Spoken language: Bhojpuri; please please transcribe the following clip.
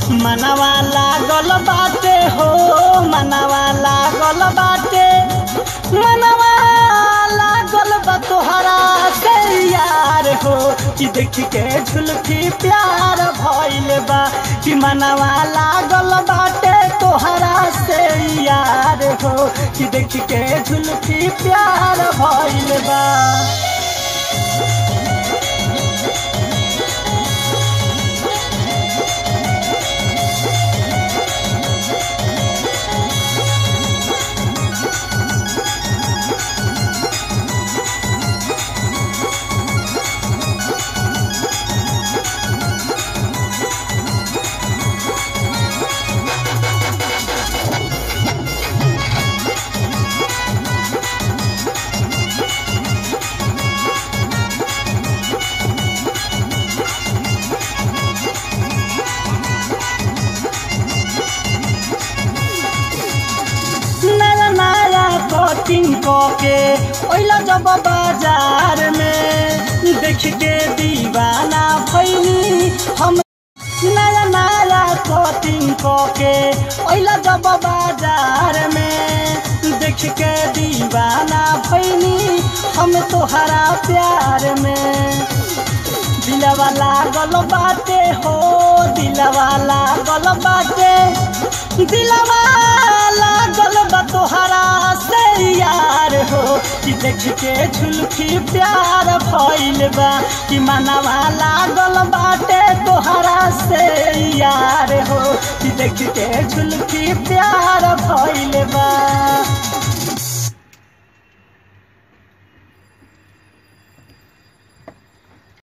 मनवा लागल बाटे हो मनवा लागल बाटे मनवा लागल बा तोहरा से यार हो कि देख के झुलफी प्यार भइल बा कि मनवा लागल बाटे तोहरा से यार हो कि देख के झुलफी प्यार भइल बा नया नया कटिंग के ओइला जब बाजार में देख के दीवाना भैनी हम नया नया कटिंग के ओइला जब बाजार में देख के दीवाना भैनी हम तोहरा प्यार में दिलवा लागल बाटे हो दिलवा लागल बाटे दिलवा लागल बा तोहरा से यार हो कि देख के झुलफी प्यार भइल बा कि मनवा लागल बाटे तोहरा से यार हो कि देख के झुलफी प्यार भइल बा